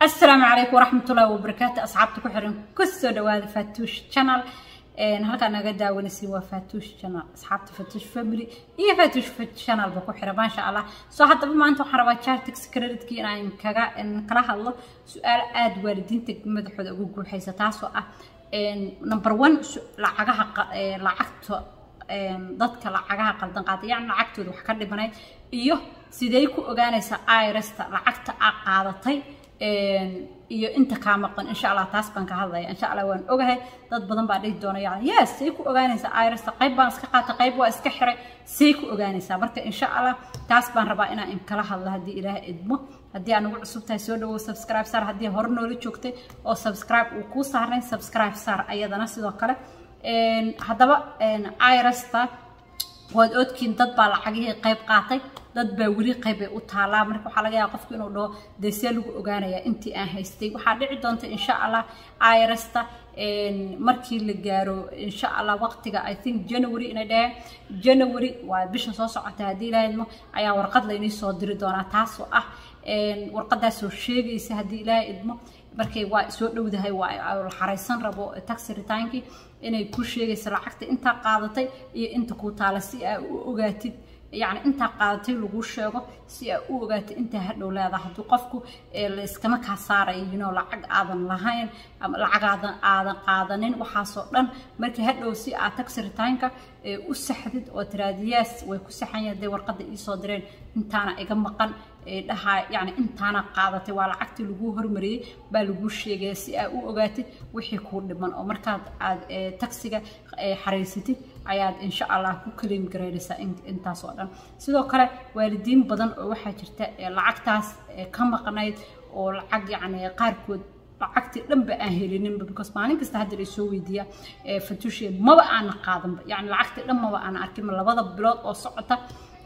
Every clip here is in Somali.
asalaamu calaykum waraxmatullaahi wabarakaatu asxaabta ku xiran kusoo dhawaada fatuush channel halkaa naga daawanaysin waa fatuush channel asxaabta fatuush family iyo fatuush channel ba ku xiran maasha allah soo haddaba maanta waxaan rabaa chartix creditkii inaan kaga kala hadlo su-aal aada waalidiinta madaxooda ugu guuxaysa taasoo ah number one lacagaha lacagta dadka lacagaha qaldan qaata yacni lacagtooda wax ka dhibanayd iyo sidee ku ogaanaysa irasta lacagta aa qaadatay iyo inta kaa maqan insha allah taas baan ka hadlaya insha allah waan ogahay dad badan baa dhihi doona yani yes say ku ogaanaysaa irasta qayb baan iska qaatay qayb waa iska xiray say ku ogaanaysaa marka insha allah taas baan rabaa inaan inkala hadlo haddii ilaah idmo haddii aan ugu cusub tahay soo dhawow subscribe saar haddii hore noola joogtay oo subscribe uu kuu saarnay subscribe saar ayadana sidoo kale haddaba irasta waad oodkiin dad baa lacagihii qayb qaatay dad baa weli qaybbay u taalaa marka waxaa laga yaaba qofku inuu dhaho dee see lagu ogaanayaa intii aan haystay waxaa dhici doonta insha allah irasta markii la gaaro insha allah waqtiga i think january inay dhaheen january waa bisha soo socota haddii ilaaha idmo ayaa warqad laynii soo diri doonaa taasoo ah warqadaasoo sheegaysa haddii ilaaha idmo markay waa soo dhowdahay waa la xaraysan rabo taxi retaankii inay ku sheegayso lacagta intaa qaadatay iyo inta kuu taala si aa u ogaatid yacni intaa qaadatay lagu sheego si aa u ogaatid intaa hadhow leedaha haddii qofku layskama kaa saarayo you know lacag aadan lahayn ama lacag aadan aadan qaadanin waxaasoo dhan markii hadhow si aa taxi retaanka u saxdid oo tiraadiyaas way ku saxan yahay hadday warqadda iisoo direen intaana iga maqan dhahaa yani intaana qaadatay waa lacagtii laguu hormariyey baa laguu sheegaya si aa u ogaatid wixii kuu dhiman oo markaad aad taxiga xaraysatid ayaad insha allah ku kaleem garaynaysaa intaas oo dhan sidoo kale waalidiin badan oo waxaa jirta lacagtaas ka maqnayd oo lacag yacni qaarkood lacagtii dhanba aan helininba because maalin kasta hadda la soo weydiiya fatuushe maba aana qaadanba yani lacagtii dhan maba aana arkin labada bilood oo socota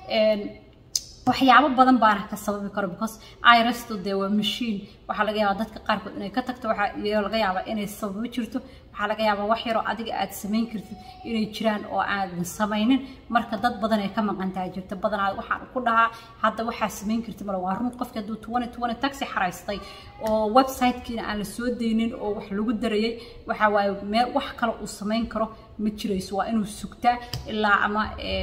waxyaabo badan baana ka sababi karo because irasto dee waa mashiin waxaa laga yaabaa dadka qaarkood inay ka tagto waxaa laga yaabaa inay sababo jirto waxaa laga yaabaa wax yaroo adiga aad samayn kartid inay jiraan oo aadan samaynin marka dad badan ay ka maqantahay jirta badanaa waxaan ku dhahaa hadda waxaa samayn kartid male waa run qofki hadduu tuwane tuwane taxi xaraystay oo websitekiina aan la soo daynin oo wax lagu darayay waxa waaye meel wax kale uu samayn karo ma jirayso waa inuu sugtaa ilaa ama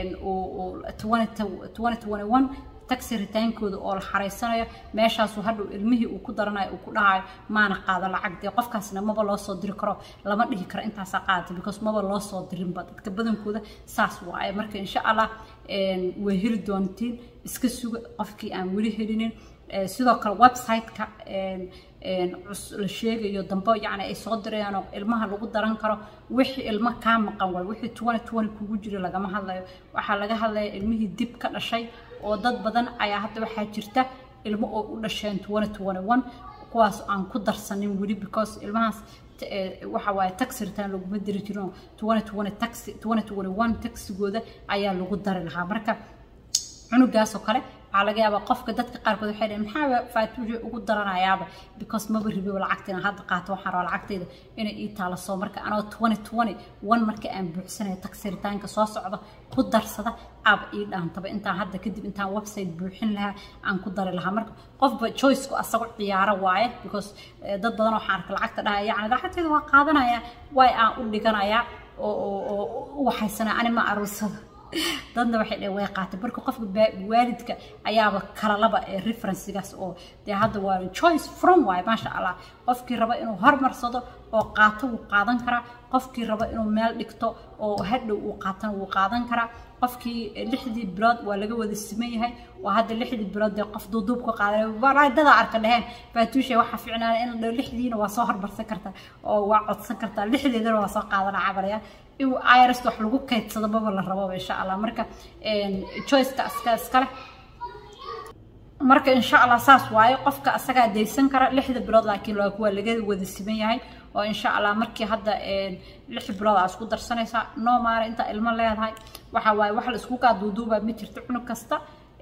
taxi ritaankooda oo la xaraysanayo meeshaasu hadhow ilmihii uu ku daranayo uu ku dhahayo maana qaado lacag dee qofkaasna maba loo soo diri karo lama dhihi karo intaasaa qaadatay because maba loo soo dirinba dadka badankooda saas waaye marka insha allah way heli doontiin iska suga qofkii aan weli helinin sidoo kale website-ka la sheegayo dambe yacni ay soo dirayaan oo ilmaha lagu daran karo wixii ilmo kaa maqan waay wixii tuwane tuwane kugu jira lagama hadlayo waxaa laga hadlaya ilmihii dib ka dhashay oo dad badan ayaa hadda waxaa jirta ilmo oo u dhasheen tuwane tuwane one kuwaas aan ku darsanin weli because ilmahaas waxa waaye taxi return laguma diri jirin tuwane tuwane taxi tuwane tuwane one taxigooda ayaa lagu dari lahaa marka cunugaas oo kale waxaa laga yaabaa qofka dadka qaarkood waxay dhaheen maxaa faatuuja ugu daranayaaba because maba ribiba lacagtina hadda qaato waxaan rabaa lacagtayda inay ii taala soo marka anoo twenty twenty one marka aan buuxsanayo taxiritaanka soo socda ku darsada aaba ii dhaantaba intaan hadda kadib intaan website buuxin lahaa aan ku dari lahaa marka qofba choiceku asago ciyaaro waaye because dad badan waxaan arka lacagta dhahaya yacni lacagtayda waa qaadanaya way aan u dhiganayaa oo u waxaysanaa ani ma aruusada dadna waxay dhaheen way qaatay marka qofka waalidka ayaaba kala laba ee referencgaas oo dee hadda waa choice from waay maasha allah qofkii raba inuu hormarsado oo qaato wuu qaadan karaa qofkii raba inuu meel dhigto oo hadhow uu qaatana wuu qaadan karaa qofkii lixdii bilood waa laga wada siman yahay oo hadda lixdii bilood dee qof duuduub ka qaadanay dadaa arka dheheen faatuusha waxaa fiicnaan in lixdiina waa soo hormarsan kartaa oo waa codsan kartaa lixdeedana waa soo qaadana cabalaya irst wax lagu kaydsado maba la rababa insha allah marka choiceka iska iskale marka insha allah saas waaye qofka asagaa daysan kara lixda bilood laakiin waa laga wada siman yahay oo insha allah markii hadda lix bilood aa isku darsanaysaa noo maara intaa ilmo leedahay waxa waaye wax la isku kaa duuduubaa ma jirto cunug kasta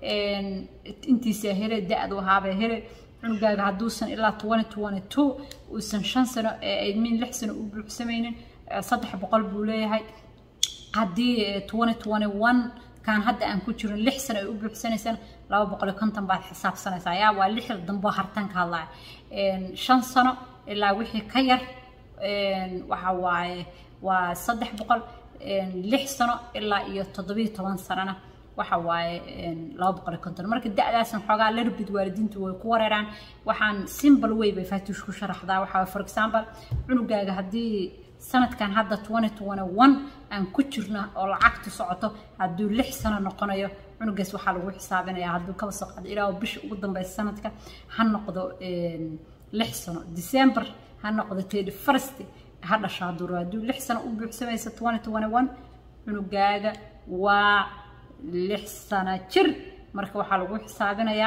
intiisa hele da-du ahaabee hele cunugaaga hadduusan ilaa twenty twenty two uusan shan sano min lix sano u buuxsamaynin saddex boqol buu leeyahay haddii twenty twenty one kaan hadda aan ku jirin lix sano ay u buuxsanaysaan laba boqol iyo konton baad xisaabsanaysaa yaa waa lix dambo hartan ka hadlaya shan sano ilaa wixii ka yar waxa waaye waa saddex boqol lix sano ilaa iyo toddobiyo toban sanona waxa waaye laba boqol iyo konton marka da-daasan xoogaa larbid waalidiintu way ku wareeraan waxaan simple way bay faatuush ku sharaxdaa waxaa for example cunugaaga haddii sanadkan hadda twenty twenty one aan ku jirno oo lacagtu socoto hadduu lix sano noqonayo cunugaas waxaa lagu xisaabinayaa hadduu kaba soo qaado ilaa bisha ugu dambeysa sanadka ha noqdo lix sano december ha noqdo thirty first ha dhasho hadduu rabo hadduu lix sano u buuxsamaysa twenty twenty one cunugaaga waa lix sano jir marka waxaa lagu xisaabinayaa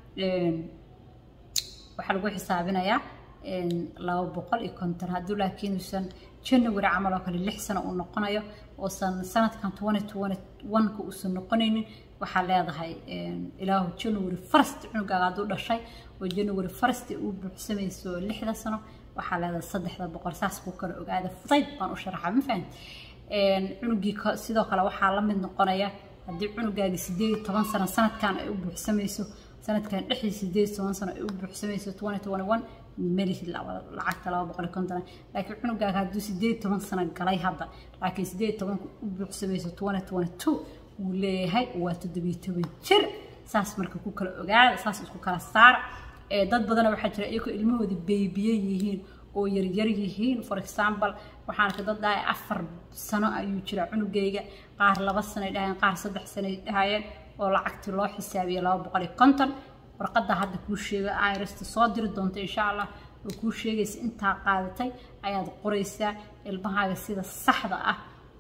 waxaa lagu xisaabinayaa laba boqol iyo konton hadduu laakiin uusan january camal oo kale lix sano uu noqonayo oosan sanadkan twenty twenty one-ka uusan noqonaynin waxaa leedahay ilaahu january first cunugaaga hadduu dhashay oo january first uu buuxsamayso lixda sano waxaa leedahay saddexda boqol saas kuu kala ogaada fudayd baan u sharaxaa ma fahamti cunugii sidoo kale waxaa la mid noqonaya haddii cunugaagi sideed iyo toban sano sanadkan ay u buuxsamayso sanadkan dhexdii sideed iyo toban sano ay u buuxsamayso twenty twenty one melihi lacagta laba boqol iyo konton laakiin cunugaaga hadduu sideed iyo toban sano galay hadda laakiin sideed iyo tobanka u buuxsamayso twenty twenty two wuu leeyahay waa toddobiyo toban jir saas marka ku kala ogaada saas isku kala saar dad badana waxaa jira iyagoo ilmahoodii beebiye yihiin oo yaryar yihiin for example waxaan arkay dad dhahay afar sano ayuu jira cunugayga qaar laba sanoay dhahayeen qaar saddex sanoay dhahayeen oo lacagtii loo xisaabiye laba boqol iyo konton warqadda hadda kuu sheega irsta soo diri doonta insha allah oo kuu sheegaysa intaa qaadatay ayaad qoraysaa ilmahaaga sida saxda ah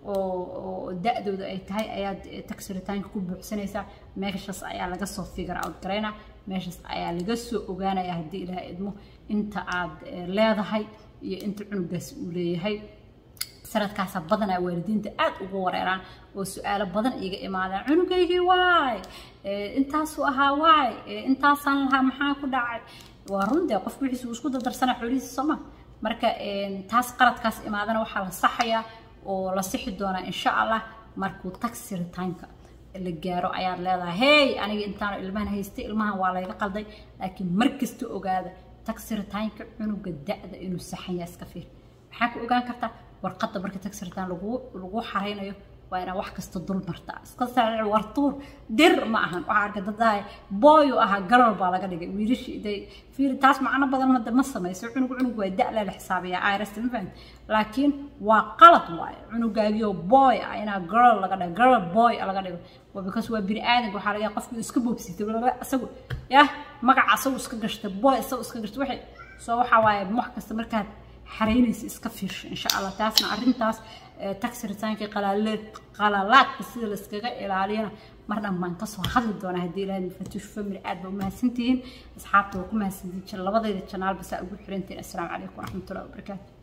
oo da-dooda ay tahay ayaad taxiritaanka ku buuxsanaysaa meeshaas ayaa laga soo figure out garaynaa meeshaas ayaa laga soo ogaanaya haddii ilaah idmo inta aad leedahay iyo inta cunugaas uu leeyahay sanadkaasa badanaa waalidiinta aad ugu wareeraan oo su-aalo badan iga imaadaan cunugaygii waay intaasuu ahaa waay intaasaan lahaa maxaa ku dhacay waa rundee qofku wixiisa uu isku dardarsana xoolihiisa sooma marka taas qaladkaas imaadana waxaa la saxayaa oo la sixi doonaa insha allah markuu taxi ritaanka la gaaro ayaad leedahay hey aniga intaan ilmahan haystay ilmahan waa layga qalday laakiin mar kasta ogaada taxi ritaanka cunuga da-da inuu saxan yahay iska fiir maxaa ku ogaan kartaa warqadda marka taxi ritaan lagu lagu xaraynayo waa inaa wax kasta dul martaa iska saacic wartuur dir ma ahan waxaa arka dadahay booyu ahaa garal baa laga dhigay wiilashii day fiiri taas macno badan hadda ma samayso cunug cunug waa da' la xisaabiyaa irst ma fahamti laakiin waa qalad waaye cunugaagiyo boy ah inaa girl laga dhigo girl boy laga dhigo waa because waa bini aadanka waxaa laga qofkii iska boobsitay laba isagu yah magaca isagu iska gashta boy isagu iska gashta waxay soo waxaa waaye wax kasta markaad xaraynaysa iska fiirsho insha allah taasna arrintaas taxi ritaankii qalalaadka sida layskaga ilaaliyana mar dhan baan kasoo hadli doonaa haddii ilahay mafatuush family aad baa umahadsantihiin asxaabta waa ku mahadsantihiin labadayda janaal basaa ugu xirantihiin assalaamu calaykum waraxmatullahi wabarakaatu